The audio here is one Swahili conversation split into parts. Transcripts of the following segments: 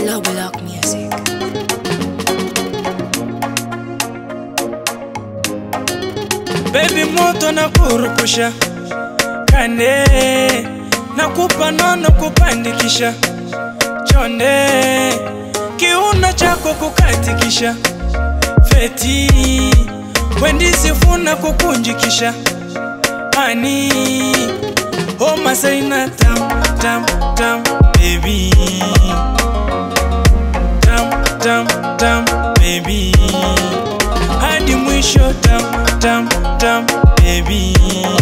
Low block music. Baby moto na kurupusha kande na kupa nono kupandikisha chonde kiuno chako kukatikisha feti wendisifuna kukunjikisha ani homa saina tam tam tam baby tam tam tam baby hadi mwisho tam tam tam baby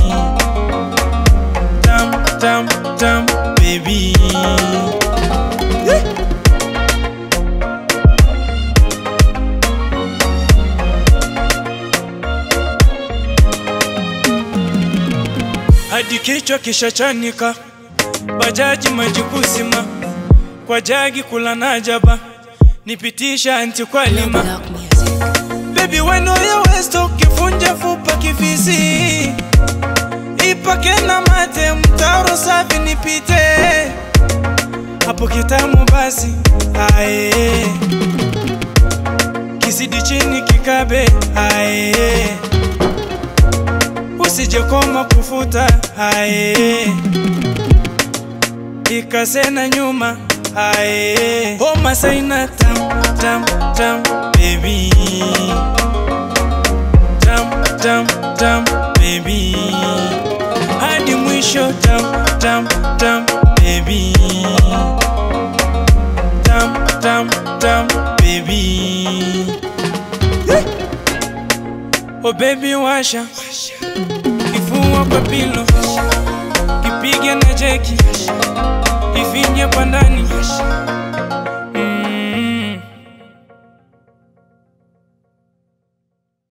tam tam tam baby hadi kichwa kishachanika bajaji maji kusima kwa jagi kula najaba nipitisha anti kwa Low lima block music. Baby weno ya westo kifunja fupa kifisi ipake na mate mtaro safi nipite hapo kitamu basi ae kisidi chini kikabe ae usije koma kufuta ae ikasena nyuma ae homa saina tam tam tam baby tam tam tam baby hadi mwisho tam tam tam baby tam tam tam baby oh baby washa kifua kwa pilo kipige na jeki ifinye kwa ndani